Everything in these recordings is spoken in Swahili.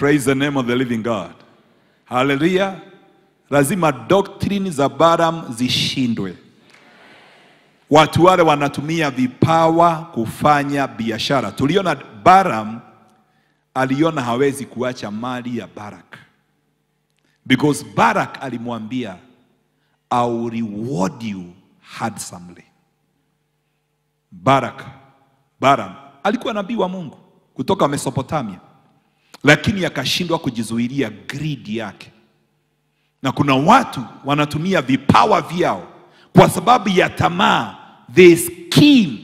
Praise the name of the living God. Hallelujah. Lazima doctrine za Balaam zishindwe. Watu wale wanatumia vipawa kufanya biashara. Tuliona Balaam aliona hawezi kuacha mali ya Barak. Because Barak alimwambia I will reward you handsomely. Barak, Balaam alikuwa nabii wa Mungu kutoka Mesopotamia, lakini akashindwa kujizuilia greed yake. Na kuna watu wanatumia vipawa vyao kwa sababu ya tamaa, they scheme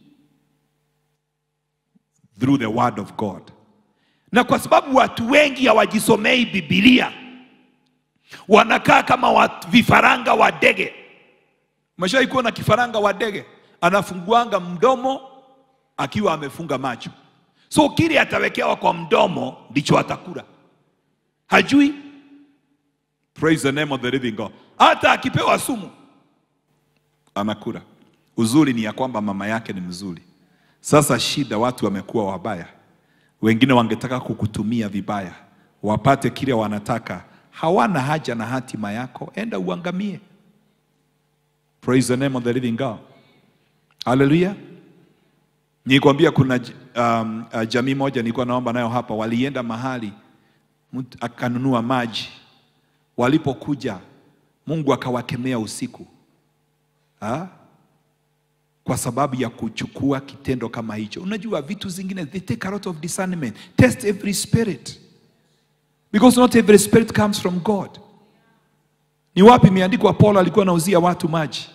through the word of God. Na kwa sababu watu wengi hawajisomei Biblia, wanakaa kama watu, vifaranga wa ndege. Umeshawahi kuona kifaranga wa ndege anafunguanga mdomo akiwa amefunga macho, so kile atawekewa kwa mdomo ndicho atakula, hajui. Praise the name of the living God. Hata akipewa sumu anakula. Uzuri ni ya kwamba mama yake ni mzuri. Sasa shida, watu wamekuwa wabaya, wengine wangetaka kukutumia vibaya wapate kile wanataka, hawana haja na hatima yako, enda uangamie. Praise the name of the living God. Haleluya. Nikwambia kuna um, uh, jamii moja nilikuwa naomba nayo hapa, walienda mahali mtu akanunua maji. Walipokuja Mungu akawakemea usiku ha? kwa sababu ya kuchukua kitendo kama hicho. Unajua vitu zingine they take a lot of discernment. Test every spirit because not every spirit comes from God. Ni wapi imeandikwa Paulo alikuwa anauzia watu maji?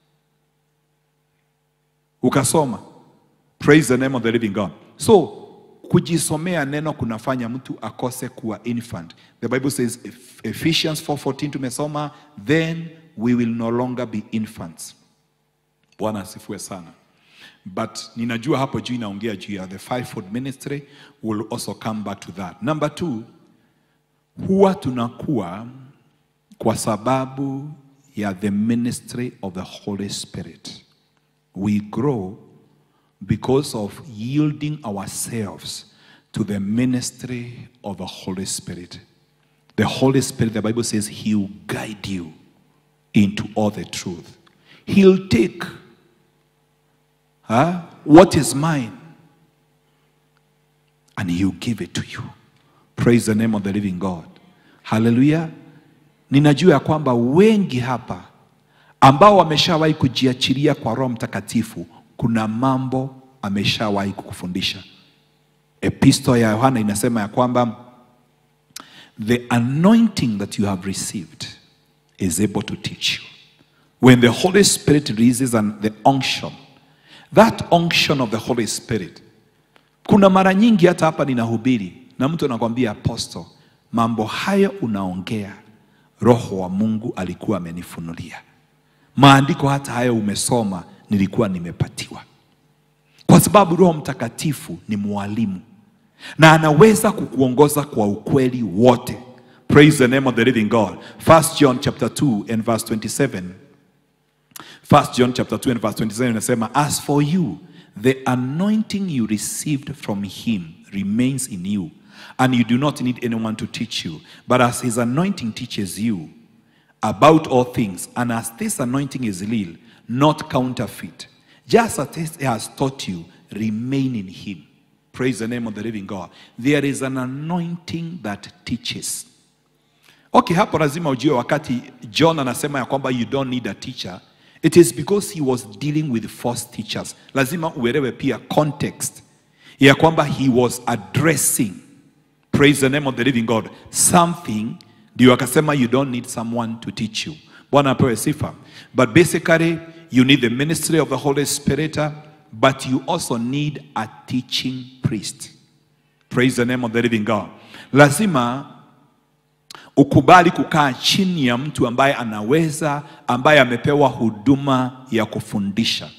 Ukasoma. Praise the name of the living God. So kujisomea neno kunafanya mtu akose kuwa infant. The Bible says Eph- Ephesians 4:14 tumesoma, then we will no longer be infants. Bwana asifiwe sana. But ninajua hapo juu inaongea juu ya the fivefold ministry, we'll also come back to that. Number two, huwa tunakuwa kwa sababu ya the ministry of the Holy Spirit. We grow because of yielding ourselves to the ministry of the Holy Spirit. The Holy Spirit, the Bible says, He will guide you into all the truth. He'll take huh, what is mine and He'll give it to you. Praise the name of the living God. Hallelujah. Ninajua ya kwamba wengi hapa ambao wameshawahi kujiachilia kwa Roho Mtakatifu, kuna mambo ameshawahi kukufundisha. Episto ya Yohana inasema ya kwamba the anointing that you have received is able to teach you. When the Holy Spirit releases an, the unction, that unction of the Holy Spirit, kuna mara nyingi hata hapa ninahubiri na mtu anakwambia apostle, mambo hayo unaongea, Roho wa Mungu alikuwa amenifunulia. Maandiko hata hayo umesoma, nilikuwa nimepatiwa, kwa sababu Roho Mtakatifu ni mwalimu na anaweza kukuongoza kwa ukweli wote. Praise the name of the living God. 1 John chapter 2 and verse 27. 1 John chapter 2 and verse 27 inasema, as for you, the anointing you received from him remains in you, and you do not need anyone to teach you. But as his anointing teaches you about all things, and as this anointing is real, not counterfeit, just as he has taught you, remain in him. Praise the name of the living God. There is an anointing that teaches. Okay, hapo lazima ujue wakati John anasema ya kwamba you don't need a teacher, it is because he was dealing with false teachers. Lazima uelewe pia context ya kwamba he was addressing, praise the name of the living God, something ndio akasema you don't need someone to teach you. Bwana apewe sifa. But basically you need the ministry of the Holy Spirit, uh, but you also need a teaching priest. Praise the name of the living God. Lazima ukubali kukaa chini ya mtu ambaye anaweza, ambaye amepewa huduma ya kufundisha.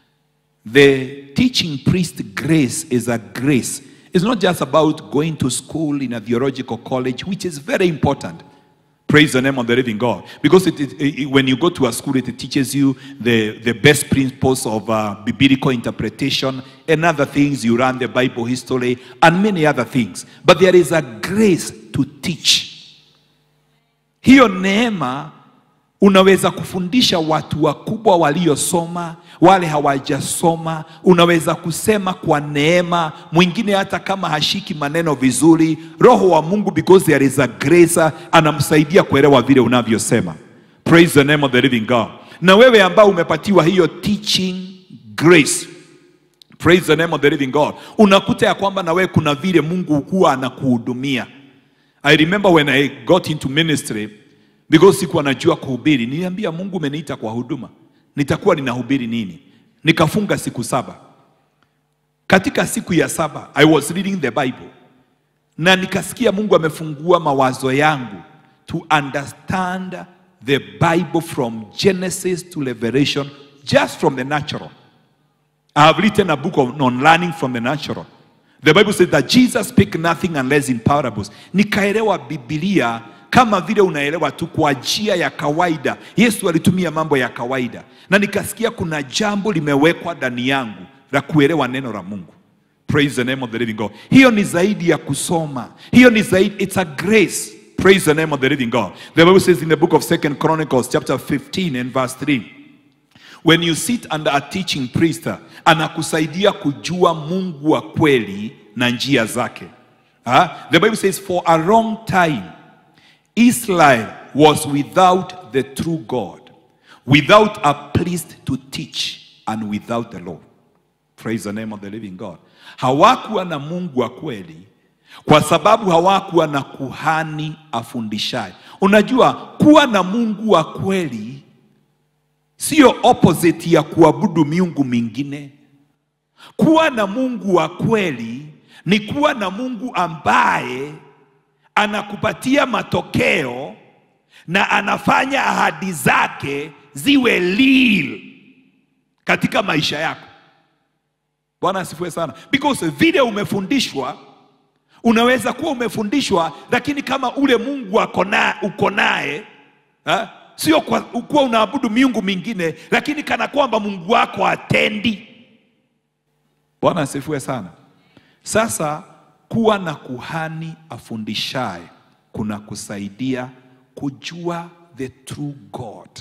The teaching priest grace is a grace. It's not just about going to school in a theological college, which is very important. Praise the name of the living God. Because it, it- it- when you go to a school, it teaches you the, the best principles of uh, biblical interpretation and other things. You learn the Bible history and many other things. But there is a grace to teach. Hiyo neema unaweza kufundisha watu wakubwa waliosoma, wale hawajasoma. Unaweza kusema kwa neema, mwingine hata kama hashiki maneno vizuri, Roho wa Mungu because there is a grace anamsaidia kuelewa vile unavyosema. Praise the name of the living God. Na wewe ambao umepatiwa hiyo teaching grace Praise the name of the living God. Unakuta ya kwamba na wewe kuna vile Mungu huwa anakuhudumia. I remember when I got into ministry because sikuwa najua kuhubiri, niliambia Mungu umeniita kwa huduma, nitakuwa ninahubiri nini? Nikafunga siku saba. Katika siku ya saba I was reading the Bible na nikasikia Mungu amefungua mawazo yangu to understand the Bible from Genesis to Revelation just from the natural. I have written a book on, on learning from the natural. The Bible says that Jesus speak nothing unless in parables. Nikaelewa Biblia kama vile unaelewa tu kwa njia ya kawaida. Yesu alitumia mambo ya kawaida, na nikasikia kuna jambo limewekwa ndani yangu la kuelewa neno la Mungu. Praise the name of the living God. Hiyo ni zaidi ya kusoma, hiyo ni zaidi, it's a grace. Praise the name of the living God. The Bible says in the book of Second Chronicles chapter 15 and verse 3 when you sit under a teaching priest anakusaidia kujua mungu wa kweli na njia zake Ah, the bible says for a long time israel was without the true god without a priest to teach and without the law praise the name of the living god hawakuwa na mungu wa kweli kwa sababu hawakuwa na kuhani afundishaye unajua kuwa na mungu wa kweli sio opposite ya kuabudu miungu mingine. Kuwa na Mungu wa kweli ni kuwa na Mungu ambaye anakupatia matokeo na anafanya ahadi zake ziwe real katika maisha yako. Bwana asifiwe sana, because vile umefundishwa unaweza kuwa umefundishwa, lakini kama ule Mungu ako na uko naye ha? sio kwa kuwa unaabudu miungu mingine, lakini kana kwamba Mungu wako atendi. Bwana asifiwe sana. Sasa kuwa na kuhani afundishaye kuna kusaidia kujua the true God.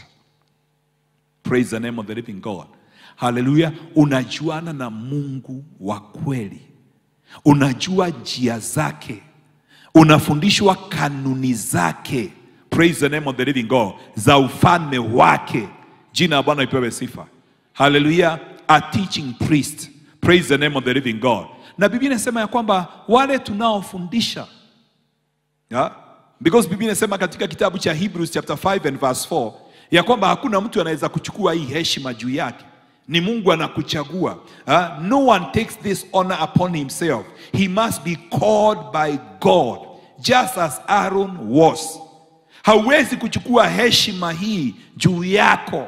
Praise the name of the living God. Haleluya! Unajuana na Mungu wa kweli, unajua njia zake, unafundishwa kanuni zake. Praise the name of the living God, za ufalme wake. Jina la Bwana ipewe sifa. Haleluya! A teaching priest. Praise the name of the living God. Na Biblia inasema ya kwamba wale tunaofundisha Yeah? Because Biblia inasema katika kitabu cha Hebrews chapter 5 and verse 4 ya kwamba hakuna mtu anaweza kuchukua hii heshima juu yake, ni Mungu anakuchagua. Ah, No one takes this honor upon himself. He must be called by God just as Aaron was. Hauwezi kuchukua heshima hii juu yako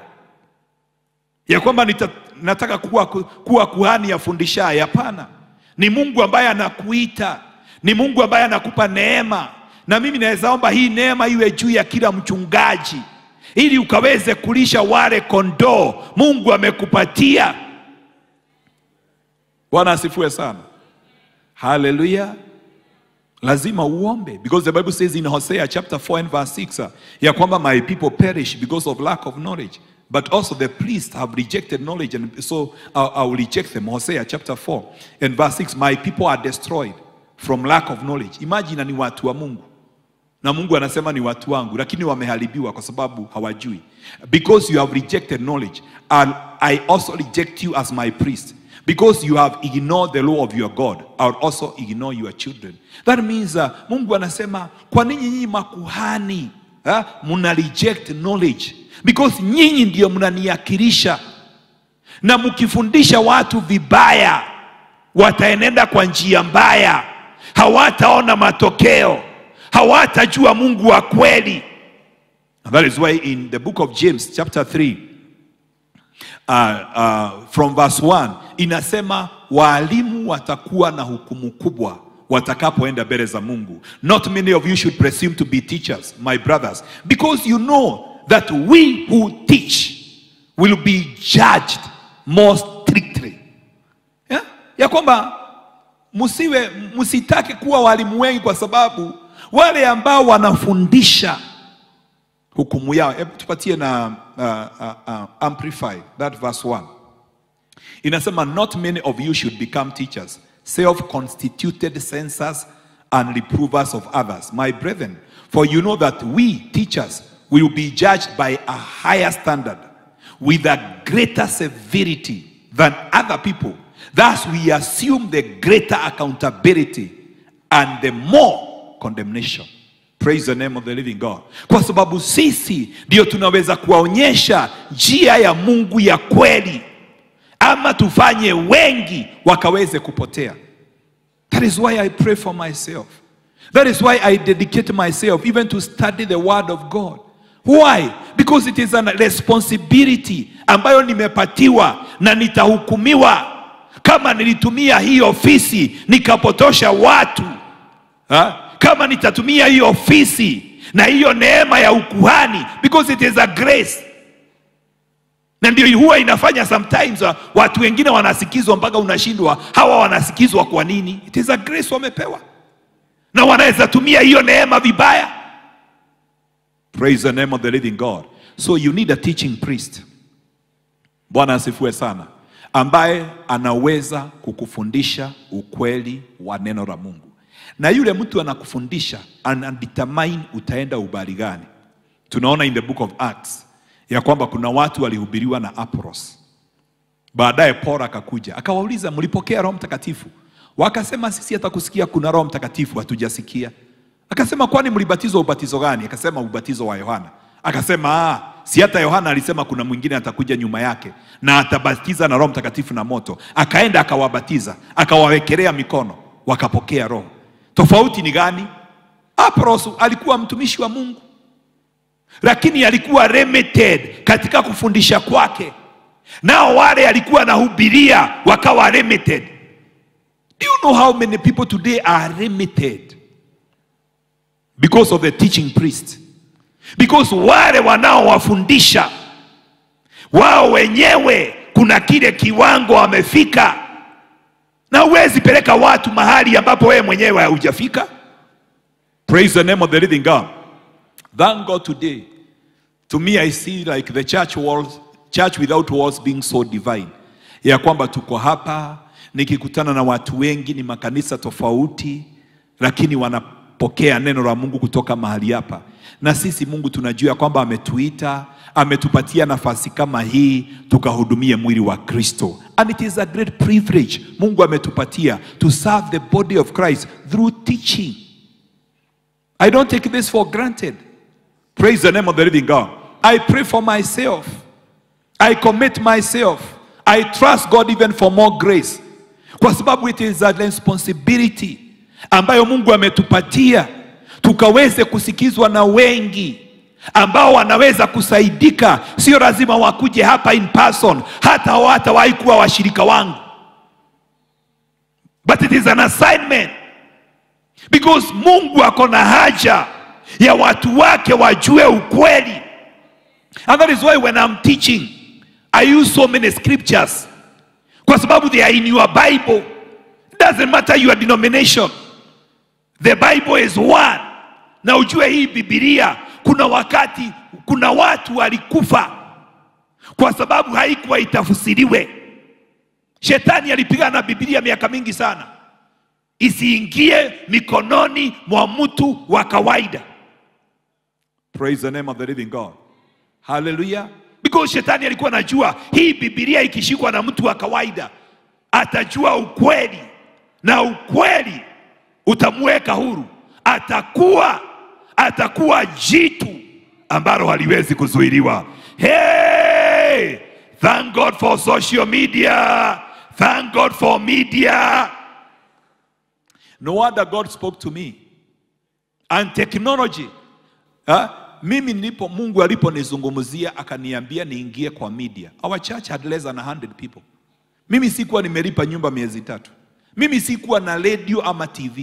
ya kwamba nita, nataka kuwa, kuwa kuhani afundishaye. Hapana, ni Mungu ambaye anakuita, ni Mungu ambaye anakupa neema, na mimi naweza omba hii neema iwe juu ya kila mchungaji, ili ukaweze kulisha wale kondoo Mungu amekupatia. Bwana asifiwe sana, haleluya. Lazima uombe because the Bible says in Hosea chapter 4 and verse 6 uh, ya kwamba my people perish because of lack of knowledge but also the priests have rejected knowledge and so I, I will reject them Hosea chapter 4 and verse 6 my people are destroyed from lack of knowledge imagine ni watu wa Mungu na Mungu anasema ni watu wangu lakini wameharibiwa kwa sababu hawajui because you have rejected knowledge and I also reject you as my priest because you have ignored the law of your God I will also ignore your children that means uh, Mungu anasema kwa nini nyinyi makuhani uh, muna reject knowledge because nyinyi ndio mnaniakilisha na mkifundisha watu vibaya wataenenda kwa njia mbaya hawataona matokeo hawatajua Mungu wa kweli And that is why in the book of James chapter 3 uh, uh, from verse 1 inasema waalimu watakuwa na hukumu kubwa watakapoenda mbele za mungu not many of you should presume to be teachers my brothers because you know that we who teach will be judged more strictly yeah? ya kwamba msiwe msitake kuwa walimu wengi kwa sababu wale ambao wanafundisha hukumu yao hebu tupatie na uh, uh, uh, amplify that verse 1 inasema not many of you should become teachers self-constituted censors and reprovers of others my brethren for you know that we teachers will be judged by a higher standard with a greater severity than other people thus we assume the greater accountability and the more condemnation praise the name of the living god kwa sababu sisi ndio tunaweza kuwaonyesha njia ya mungu ya kweli ama tufanye wengi wakaweze kupotea that is why i pray for myself that is why i dedicate myself even to study the word of god why because it is a responsibility ambayo nimepatiwa na nitahukumiwa kama nilitumia hii ofisi nikapotosha watu ha? kama nitatumia hii ofisi na hiyo neema ya ukuhani because it is a grace na ndio huwa inafanya sometimes uh, watu wengine wanasikizwa mpaka unashindwa hawa wanasikizwa kwa nini it is a grace wamepewa na wanaweza tumia hiyo neema vibaya praise the name of the living god so you need a teaching priest bwana asifiwe sana ambaye anaweza kukufundisha ukweli wa neno la mungu na yule mtu anakufundisha anadetermine utaenda ubali gani tunaona in the book of acts ya kwamba kuna watu walihubiriwa na Apros. Baadaye Paulo akakuja akawauliza, mlipokea Roho Mtakatifu? Wakasema sisi hata kusikia kuna Roho Mtakatifu hatujasikia. Akasema kwani mlibatizwa ubatizo gani? Akasema ubatizo wa Yohana. Akasema ah, si hata Yohana alisema kuna mwingine atakuja nyuma yake na atabatiza na Roho Mtakatifu na moto. Akaenda akawabatiza, akawawekelea mikono, wakapokea Roho. Tofauti ni gani? Apros alikuwa mtumishi wa Mungu lakini alikuwa limited katika kufundisha kwake, nao wale alikuwa anahubiria wakawa limited. Do you know how many people today are limited because of the teaching priest? Because wale wanaowafundisha wao wenyewe kuna kile kiwango wamefika, na huwezi peleka watu mahali ambapo wewe mwenyewe haujafika. Praise the name of the living God. Thank God today. To me, I see like the church walls, church without walls being so divine. Ya kwamba tuko hapa nikikutana na watu wengi ni makanisa tofauti, lakini wanapokea neno la Mungu kutoka mahali hapa. Na sisi Mungu tunajua ya kwamba ametuita, ametupatia nafasi kama hii tukahudumie mwili wa Kristo. And it is a great privilege Mungu ametupatia to serve the body of Christ through teaching. I don't take this for granted. Praise the name of the living God. I pray for myself. I commit myself. I trust God even for more grace. Kwa sababu it is a responsibility ambayo Mungu ametupatia tukaweze kusikizwa na wengi ambao wanaweza kusaidika. Sio lazima wakuje hapa in person, hata hawatawahi kuwa washirika wangu, but it is an assignment because Mungu ako na haja ya watu wake wajue ukweli. And that is why when I'm teaching I use so many scriptures kwa sababu they are in your Bible. It doesn't matter your denomination. The Bible is one. Na ujue hii Biblia kuna wakati kuna watu walikufa kwa sababu haikuwa itafsiriwe. Shetani alipigana na Biblia miaka mingi sana isiingie mikononi mwa mtu wa kawaida. Praise the name of the living God. Hallelujah. Because shetani alikuwa anajua hii Biblia ikishikwa na mtu wa kawaida atajua ukweli, na ukweli utamweka huru, atakuwa atakuwa jitu ambalo haliwezi kuzuiliwa. Hey! Thank God for social media. Thank God for media. No wonder God spoke to me. And technology. Ha? Mimi nilipo Mungu aliponizungumzia akaniambia niingie kwa media. Our church had less than 100 people. Mimi sikuwa nimelipa nyumba miezi tatu. Mimi sikuwa na radio ama TV.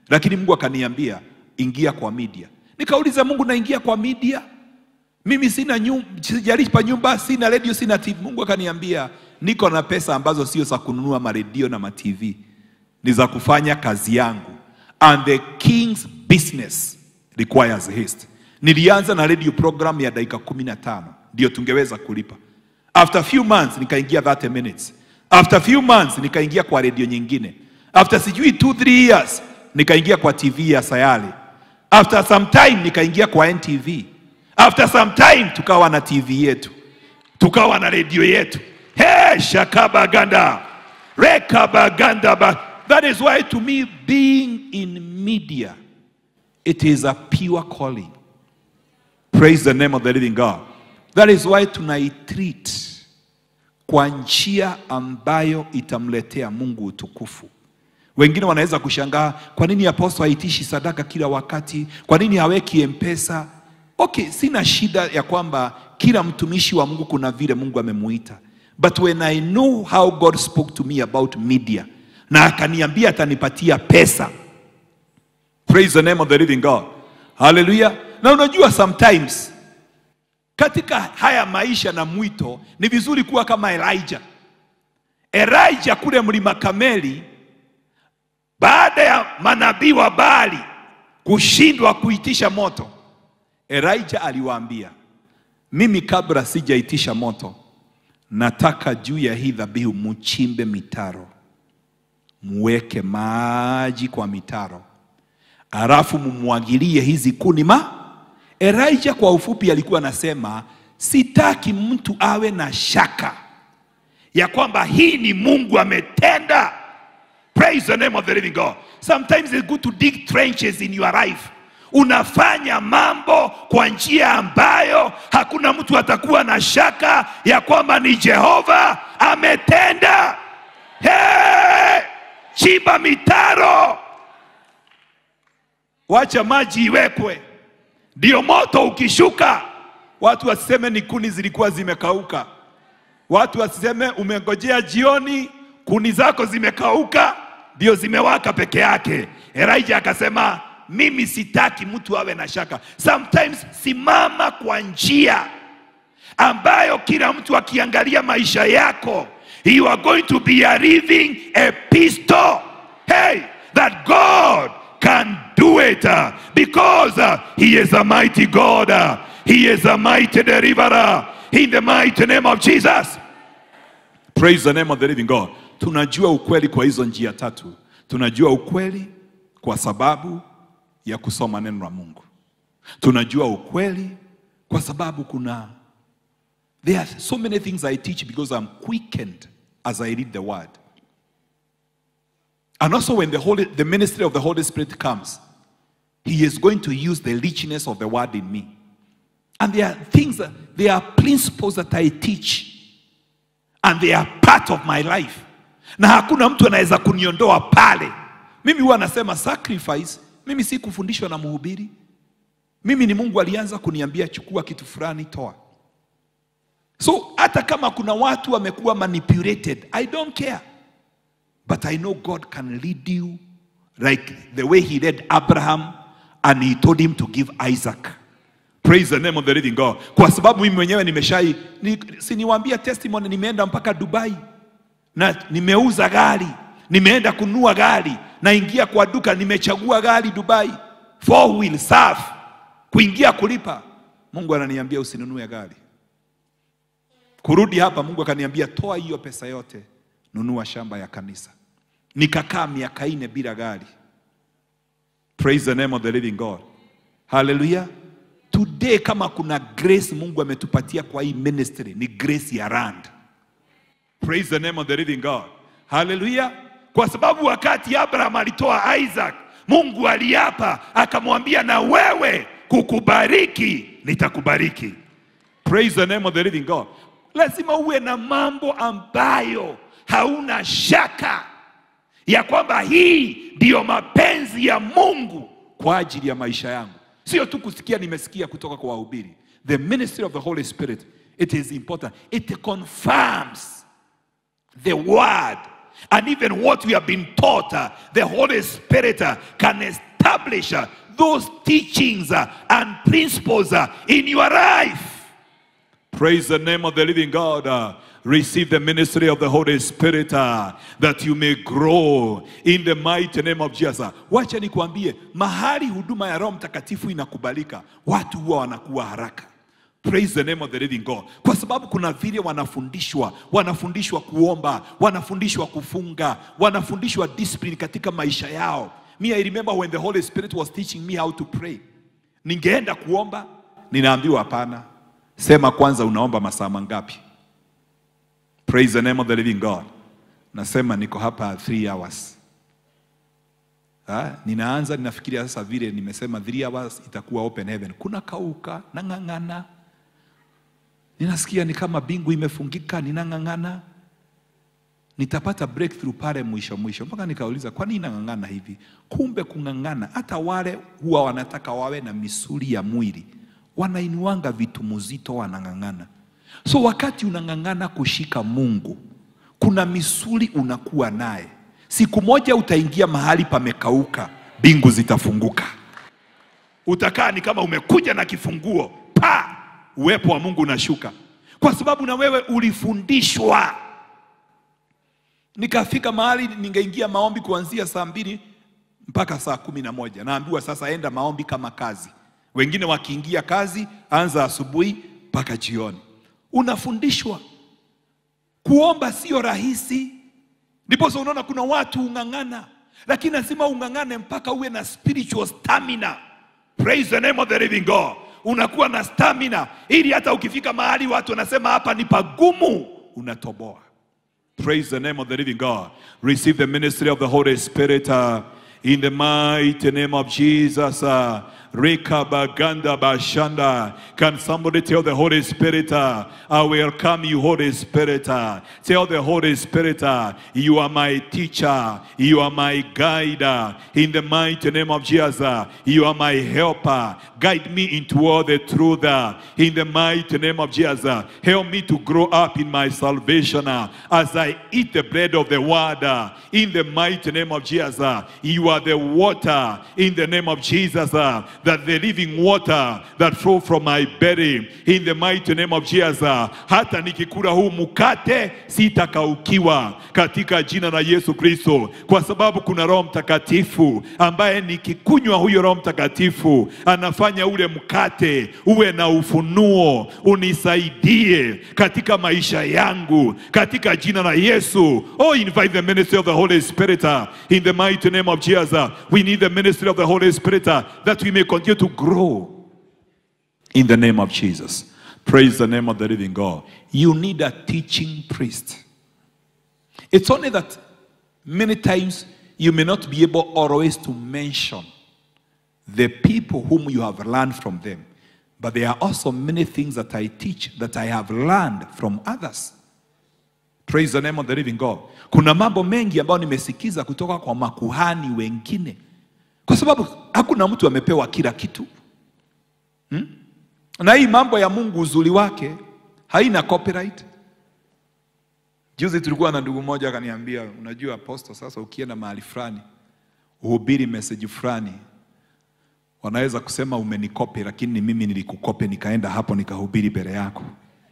lakini Mungu akaniambia ingia kwa media. Nikauliza Mungu, naingia kwa media? Mimi sina nyumba, sijalipa nyumba, sina redio, sina TV. Mungu akaniambia niko na pesa ambazo sio za kununua maredio na matv, ni za kufanya kazi yangu, and the king's business requires haste. Nilianza na radio program ya dakika kumi na tano ndio tungeweza kulipa. After few months nikaingia 30 minutes. After few months nikaingia kwa redio nyingine. After sijui 2 3 years nikaingia kwa TV ya Sayale. After some time nikaingia kwa NTV. After some time tukawa na TV yetu, tukawa na redio yetu. Hey, shakabaganda rekabaganda. But that is why to me being in media it is a pure calling. Praise the name of the living God. That is why tunaitreat kwa njia ambayo itamletea Mungu utukufu. Wengine wanaweza kushangaa, kwa nini apostle haitishi sadaka kila wakati? Kwa nini haweki mpesa? Okay, sina shida ya kwamba kila mtumishi wa Mungu kuna vile Mungu amemuita, but when I know how God spoke to me about media na akaniambia atanipatia pesa, praise the name of the living God, haleluya. Na unajua sometimes katika haya maisha na mwito ni vizuri kuwa kama Elijah. Elijah kule mlima Kameli, baada ya manabii wa Baali kushindwa kuitisha moto, Elijah aliwaambia, mimi kabla sijaitisha moto, nataka juu ya hii dhabihu muchimbe mitaro, muweke maji kwa mitaro, alafu mumwagilie hizi kuni ma Elijah kwa ufupi alikuwa anasema sitaki mtu awe na shaka ya kwamba hii ni Mungu ametenda. Praise the name of the living God. Sometimes it's good to dig trenches in your life. Unafanya mambo kwa njia ambayo hakuna mtu atakuwa na shaka ya kwamba ni Jehova ametenda. Hey! Chimba mitaro, wacha maji iwekwe ndio moto ukishuka, watu wasiseme ni kuni zilikuwa zimekauka. Watu wasiseme umengojea jioni, kuni zako zimekauka, ndio zimewaka peke yake. Elijah akasema mimi sitaki mtu awe na shaka. Sometimes simama kwa njia ambayo kila mtu akiangalia maisha yako, you are going to be a living epistle. Hey, that God can do it uh, because uh, he is a mighty God. uh, he is a mighty deliverer in the mighty name of Jesus. Praise the name of the living God. Tunajua ukweli kwa hizo njia tatu. Tunajua ukweli kwa sababu ya kusoma neno la Mungu. Tunajua ukweli kwa sababu kuna there are so many things I teach because I'm quickened as I read the word. And also when the Holy, the ministry of the Holy Spirit comes, He is going to use the richness of the word in me. And there are things, that, there are principles that I teach, and they are part of my life. Na hakuna mtu anaweza kuniondoa pale. Mimi huwa nasema sacrifice, mimi si kufundishwa na mhubiri. Mimi ni Mungu alianza kuniambia chukua kitu fulani, toa. So hata kama kuna watu wamekuwa manipulated, I don't care. But I know God can lead you like the way He led Abraham and He told him to give Isaac. Praise the name of the living God. Kwa sababu mimi mwenyewe nimeshai, ni, si niwaambia testimony, nimeenda mpaka Dubai na nimeuza gari, nimeenda kununua gari, naingia kwa duka, nimechagua gari Dubai, four wheel safi, kuingia kulipa, Mungu ananiambia usinunue gari. Kurudi hapa, Mungu akaniambia toa hiyo pesa yote nunua shamba ya kanisa. Nikakaa miaka ine bila gari. Praise the name of the living God. Hallelujah. Today kama kuna grace Mungu ametupatia kwa hii ministry ni grace ya land. Praise the name of the living God. Hallelujah. Kwa sababu wakati Abraham alitoa Isaac, Mungu aliapa akamwambia, na wewe kukubariki nitakubariki. Praise the name of the living God. Lazima uwe na mambo ambayo hauna shaka ya kwamba hii ndiyo mapenzi ya Mungu kwa ajili ya maisha yangu, sio tu kusikia nimesikia kutoka kwa wahubiri. The ministry of the Holy Spirit, it is important. It confirms the word And even what we have been taught, uh, the Holy Spirit uh, can establish uh, those teachings uh, and principles uh, in your life. Praise the name of the living God. Uh, receive the ministry of the Holy Spirit uh, that you may grow in the mighty name of Jesus. Wacha nikwambie, mahali huduma ya Roho Mtakatifu inakubalika, watu huwa wanakuwa haraka. Praise the name of the living God. Kwa sababu kuna vile wanafundishwa, wanafundishwa kuomba, wanafundishwa kufunga, wanafundishwa discipline katika maisha yao. Me, I remember when the Holy Spirit was teaching me how to pray. Ningeenda kuomba, ninaambiwa hapana. Sema kwanza unaomba masaa mangapi? Praise the name of the living God. Nasema niko hapa 3 hours. Ha? Ninaanza ninafikiria sasa vile nimesema 3 hours itakuwa open heaven. Kuna kauka, nang'ang'ana. Ninasikia ni kama bingu imefungika, ninang'ang'ana. Nitapata breakthrough pale mwisho mwisho. Mpaka nikauliza kwa nini nang'ang'ana hivi? Kumbe kung'ang'ana, hata wale huwa wanataka wawe na misuli ya mwili wanainuanga vitu mzito, wanang'ang'ana. So wakati unang'ang'ana kushika Mungu, kuna misuli unakuwa naye. Siku moja utaingia mahali pamekauka, mbingu zitafunguka. Utakaa ni kama umekuja na kifunguo, pa uwepo wa Mungu unashuka, kwa sababu na wewe ulifundishwa. Nikafika mahali ningeingia maombi kuanzia saa mbili mpaka saa kumi na moja. Naambiwa sasa, enda maombi kama kazi. Wengine wakiingia kazi, anza asubuhi mpaka jioni. Unafundishwa kuomba, sio rahisi. Ndiposa unaona kuna watu ung'ang'ana, lakini lazima ung'ang'ane mpaka uwe na spiritual stamina. Praise the name of the living God. Unakuwa na stamina ili hata ukifika mahali watu wanasema hapa ni pagumu, unatoboa. Praise the name of the living God. Receive the ministry of the Holy Spirit uh, in the mighty name of Jesus. Uh, Rekabaganda Bashanda. Can somebody tell the Holy Spirit, uh, I welcome you, Holy Spirit. Uh, tell the Holy Spirit, uh, you are my teacher, you are my guide. uh, in the mighty name of Jesus, uh, you are my helper. Guide me into all the truth. uh, in the mighty name of Jesus, uh, help me to grow up in my salvation uh, as I eat the bread of the word. uh, in the mighty name of Jesus, uh, you are the water. In the name of Jesus, uh, that the living water that flow from my belly. In the mighty name of Jesus, uh, hata nikikula huu mkate sitakaukiwa katika jina la Yesu Kristo, kwa sababu kuna Roho Mtakatifu ambaye nikikunywa huyo Roho Mtakatifu anafanya ule mkate uwe na ufunuo, unisaidie katika maisha yangu katika jina la Yesu. Oh, invite the ministry of the Holy Spirit uh, in the mighty name of Jesus. uh, We need the ministry of the Holy Spirit uh, that we may continue to grow in the name of Jesus. Praise the name of the living God. You need a teaching priest. It's only that many times you may not be able always to mention the people whom you have learned from them. But there are also many things that I teach that I have learned from others. Praise the name of the living God. Kuna mambo mengi ambayo nimesikiza kutoka kwa makuhani wengine, kwa sababu hakuna mtu amepewa kila kitu hmm? Na hii mambo ya Mungu uzuri wake haina copyright. Juzi tulikuwa na ndugu mmoja akaniambia, unajua apostle, sasa ukienda mahali fulani uhubiri message fulani wanaweza kusema umenikope, lakini ni mimi nilikukope, nikaenda hapo nikahubiri mbele yako.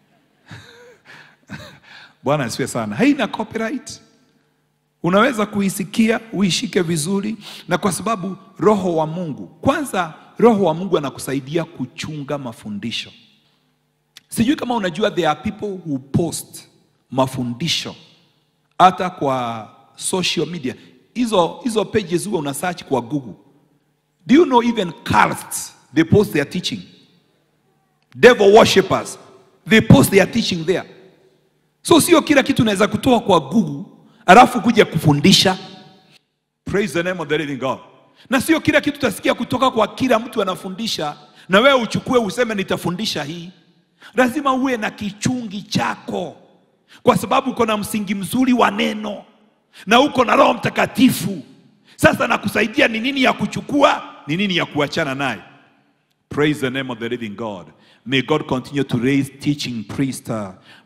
Bwana asifiwe sana. Haina copyright, unaweza kuisikia uishike vizuri, na kwa sababu Roho wa Mungu, kwanza, Roho wa Mungu anakusaidia kuchunga mafundisho. Sijui kama unajua, there are people who post mafundisho hata kwa social media. Hizo hizo pages huwa una search kwa Google. Do you know even cults they post their teaching? Devil worshippers they post their teaching there. So sio kila kitu unaweza kutoa kwa Google alafu kuja kufundisha. Praise the name of the living God. Na sio kila kitu utasikia kutoka kwa kila mtu anafundisha na wewe uchukue useme nitafundisha hii. Lazima uwe na kichungi chako, kwa sababu uko na msingi mzuri wa neno na uko na Roho Mtakatifu. Sasa nakusaidia ni nini ya kuchukua, ni nini ya kuachana naye. Praise the name of the living God. May God continue to raise teaching priests. uh,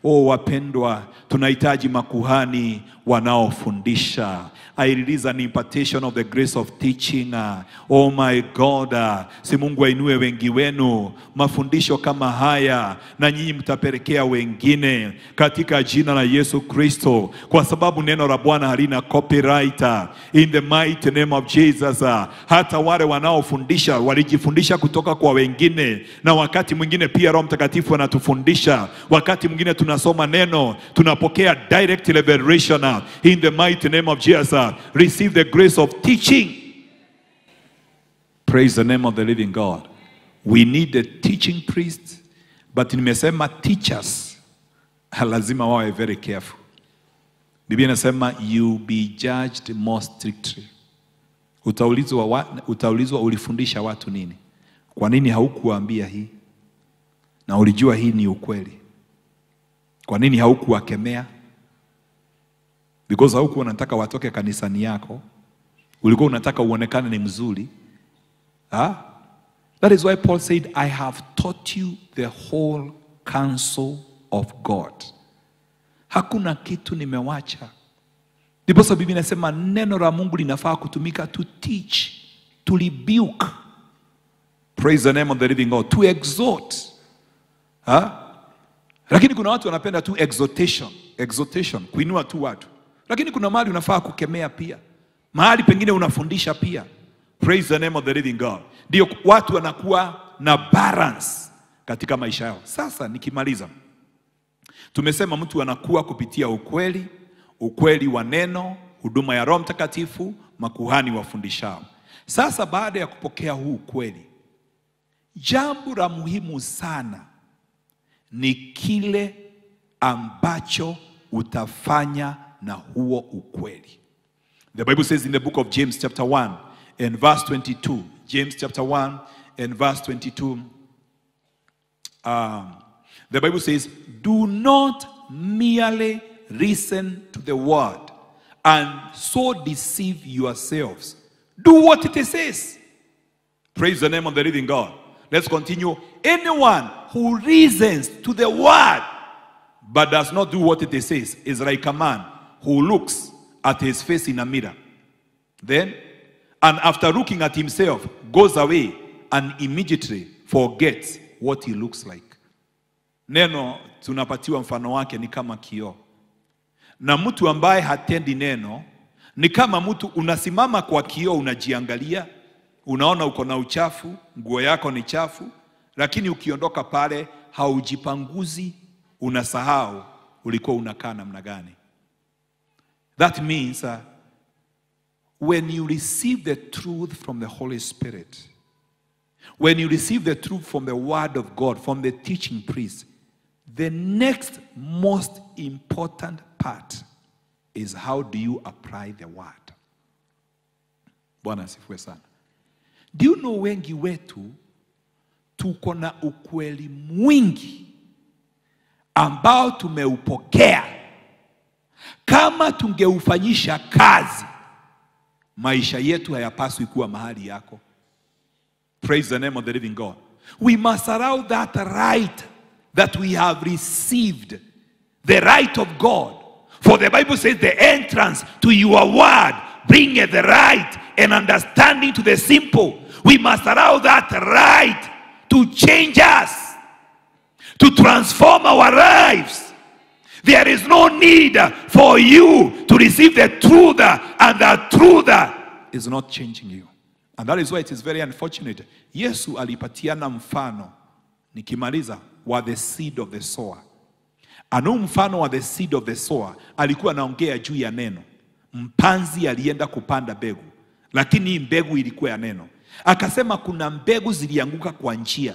Oh wapendwa, tunahitaji makuhani wanaofundisha. I release an impartation of the grace of teaching. uh, Oh my God, uh, si Mungu ainue wengi wenu mafundisho kama haya, na nyinyi mtapelekea wengine katika jina la Yesu Kristo, kwa sababu neno la Bwana halina copyright. uh, In the mighty name of Jesus. uh, Hata wale wanaofundisha walijifundisha kutoka kwa wengine, na wakati mwingine pia Roho Mtakatifu anatufundisha. Wakati mwingine tunasoma neno, tunapokea direct revelation. uh, In the mighty name of Jesus, uh, receive the grace of teaching. Praise the name of the living God. We need a teaching priest, but nimesema teachers lazima wawe very careful. Biblia inasema you be judged more strictly. Utaulizwa, wa, utaulizwa ulifundisha watu nini? Kwa nini haukuwaambia hii? Na ulijua hii ni ukweli. Kwa nini haukuwakemea? Because haukuwa unataka watoke kanisani yako, ulikuwa unataka uonekane ni mzuri. Ah? That is why Paul said, I have taught you the whole counsel of God. Hakuna kitu nimewacha. Ndiposa Biblia inasema neno la Mungu linafaa kutumika to teach, to rebuke. Praise the name of the living God, to exhort. Ha? Lakini kuna watu wanapenda tu exhortation, exhortation, kuinua tu watu. Lakini kuna mahali unafaa kukemea pia, mahali pengine unafundisha pia. Praise the name of the living God. Ndio watu wanakuwa na balance katika maisha yao. Sasa nikimaliza, tumesema mtu anakuwa kupitia ukweli, ukweli wa neno, huduma ya Roho Mtakatifu, makuhani wafundishao. Sasa baada ya kupokea huu ukweli, jambo la muhimu sana ni kile ambacho utafanya na huo ukweli. The Bible says in the book of James chapter 1 and verse 22, James chapter 1 and verse 22, um, the Bible says, Do not merely listen to the word and so deceive yourselves. Do what it says. Praise the name of the living God. Let's continue. Anyone who listens to the word but does not do what it says is like a man who looks at his face in a mirror. Then, and after looking at himself, goes away and immediately forgets what he looks like. Neno tunapatiwa mfano wake ni kama kioo, na mtu ambaye hatendi neno ni kama mtu unasimama kwa kioo, unajiangalia, unaona uko na uchafu, nguo yako ni chafu, lakini ukiondoka pale haujipanguzi, unasahau ulikuwa unakaa namna gani. That means uh, when you receive the truth from the Holy Spirit, when you receive the truth from the Word of God, from the teaching priest, the next most important part is how do you apply the Word. Bwana asifiwe sana. Do you know wengi wetu tuko na ukweli mwingi ambao tumeupokea kama tungeufanyisha kazi, maisha yetu hayapaswi kuwa mahali yako. Praise the name of the living God. We must allow that right that we have received, the right of God. For the Bible says, the entrance to your word bringeth the right and understanding to the simple. We must allow that right to change us, to transform our lives. There is no need for you to receive the truth, and the truth is not changing you. And that is why it is very unfortunate. Yesu alipatiana mfano, nikimaliza, wa the seed of the sower. Anu mfano wa the seed of the sower alikuwa anaongea juu ya neno. Mpanzi alienda kupanda mbegu, lakini hii mbegu ilikuwa ya neno. Akasema kuna mbegu zilianguka kwa njia,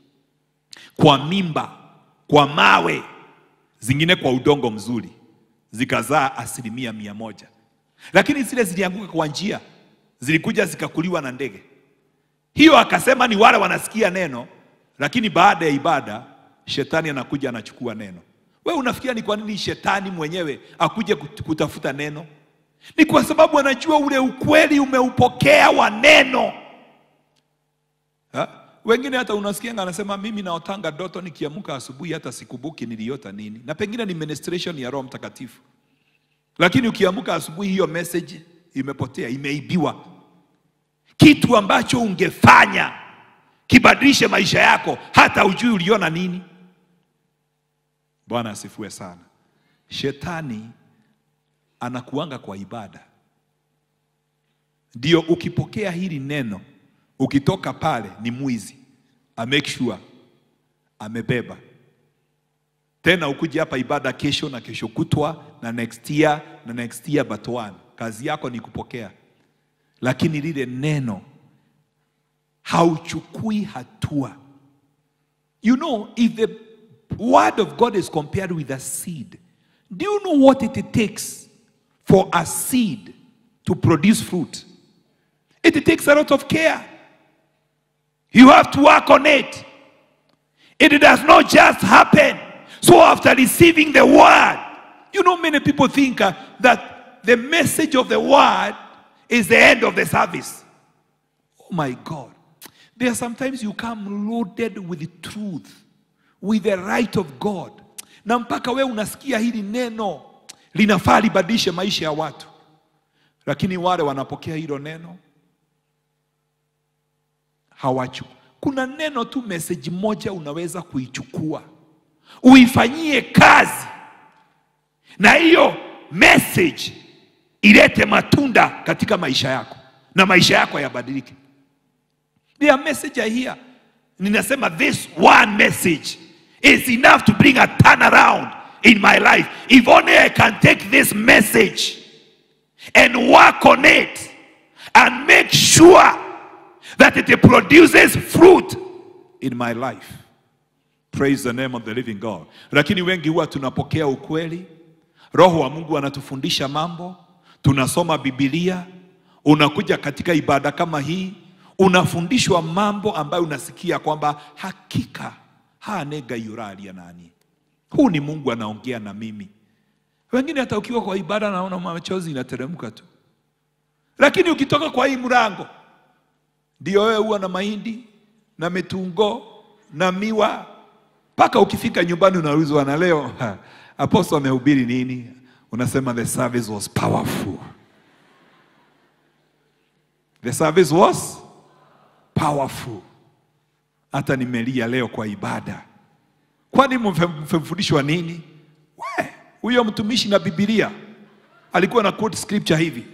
kwa mimba, kwa mawe, zingine kwa udongo mzuri, zikazaa asilimia mia moja. Lakini zile zilianguka kwa njia, zilikuja zikakuliwa na ndege. Hiyo akasema ni wale wanasikia neno, lakini baada ya ibada shetani anakuja anachukua neno. We unafikiria ni kwa nini shetani mwenyewe akuje kut- kutafuta neno? Ni kwa sababu anajua ule ukweli umeupokea wa neno. Ha? wengine hata unasikianga anasema mimi naotanga doto nikiamka asubuhi hata sikumbuki niliota nini na pengine ni ministration ya roho mtakatifu lakini ukiamka asubuhi hiyo message imepotea imeibiwa kitu ambacho ungefanya kibadilishe maisha yako hata ujui uliona nini bwana asifue sana shetani anakuanga kwa ibada ndio ukipokea hili neno ukitoka pale ni mwizi a make sure amebeba tena ukuje hapa ibada kesho na kesho kutwa na next year na next year but one kazi yako ni kupokea lakini lile neno hauchukui hatua you know if the word of god is compared with a seed do you know what it takes for a seed to produce fruit it takes a lot of care you have to work on it it does not just happen so after receiving the word you know many people think uh, that the message of the word is the end of the service Oh my God. There are sometimes you come loaded with truth, with the right of God. Na mpaka we unasikia hili neno linafaa libadilishe maisha ya watu, lakini wale wanapokea hilo neno hawachu. Kuna neno tu, message moja unaweza kuichukua uifanyie kazi, na hiyo message ilete matunda katika maisha yako na maisha yako yabadilike. There are message I hear. Ninasema this one message is enough to bring a turnaround in my life. If only I can take this message and work on it and make sure that it produces fruit in my life. Praise the name of the living God. Lakini wengi huwa tunapokea ukweli, Roho wa Mungu anatufundisha mambo, tunasoma Biblia, unakuja katika ibada kama hii, unafundishwa mambo ambayo unasikia kwamba hakika hanega yuralia nani, huu ni Mungu anaongea na mimi. Wengine hata ukiwa kwa ibada naona machozi inateremka tu, lakini ukitoka kwa hii mlango ndio wewe huwa na mahindi na mitungo na miwa mpaka ukifika nyumbani unaulizwa na leo ha, apostle amehubiri nini? Unasema the service was powerful. The service was powerful. Hata nimelia leo kwa ibada. Kwani mmefundishwa nini? We, huyo mtumishi na Biblia alikuwa na quote scripture hivi.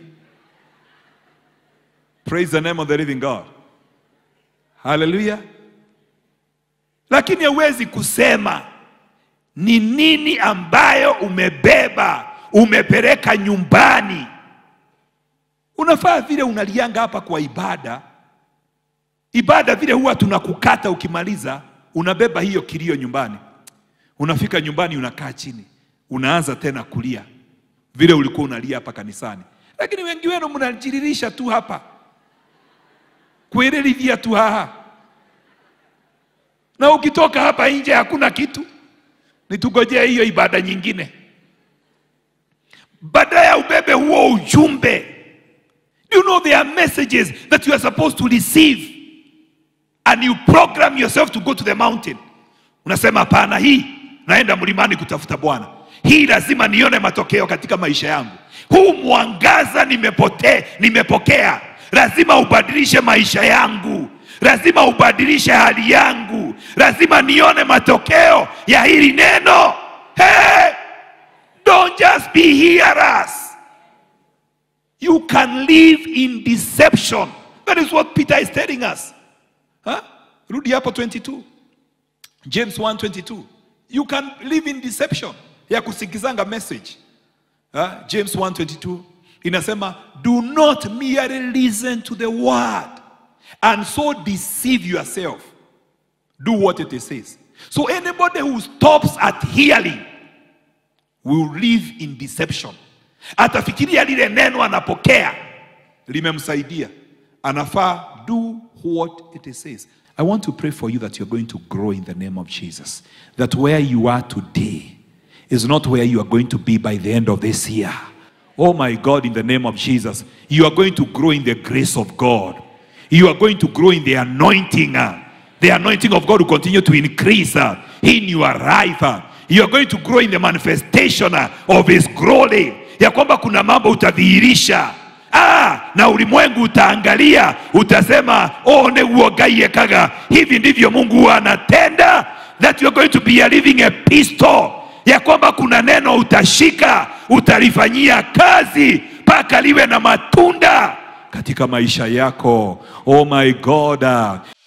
Praise the name of the living God. Hallelujah. Lakini hauwezi kusema ni nini ambayo umebeba umepeleka nyumbani. Unafaa vile unalianga hapa kwa ibada. Ibada vile huwa tunakukata ukimaliza, unabeba hiyo kilio nyumbani. Unafika nyumbani, unakaa chini, unaanza tena kulia vile ulikuwa unalia hapa kanisani. Lakini wengi wenu mnajiririsha tu hapa kuererithia tu haha, na ukitoka hapa nje hakuna kitu. Nitugojee hiyo ibada nyingine, baada ya ubebe huo ujumbe. Do you know there are messages that you are supposed to receive and you program yourself to go to the mountain. Unasema hapana, hii naenda mlimani kutafuta Bwana, hii lazima nione matokeo katika maisha yangu. Huu mwangaza nimepote, nimepokea, lazima ubadilishe maisha yangu, lazima ubadilishe hali yangu, lazima nione matokeo ya hili neno. Hey, don't just be hearers. You can live in deception. That is what Peter is telling us. Huh? Rudi hapo 22. James 1:22. You can live in deception ya kusikizanga message. Huh? James 1:22 inasema do not merely listen to the word and so deceive yourself. Do what it says. So anybody who stops at hearing will live in deception. Atafikiria lile neno anapokea limemsaidia, anafaa do what it says. I want to pray for you that you're going to grow in the name of Jesus. That where you are today is not where you are going to be by the end of this year. Oh my God, in the name of Jesus, you are going to grow in the grace of God. You are going to grow in the anointing. uh, the anointing of God will continue to increase uh, in your life. uh. You are going to grow in the manifestation uh, of his glory, ya kwamba kuna mambo utadhihirisha ah, na ulimwengu utaangalia, utasema oh, neguo Ngai ekaga, hivi ndivyo Mungu huwa anatenda. That you are going to be a living epistle, ya kwamba kuna neno utashika, utalifanyia kazi mpaka liwe na matunda katika maisha yako. Oh my God.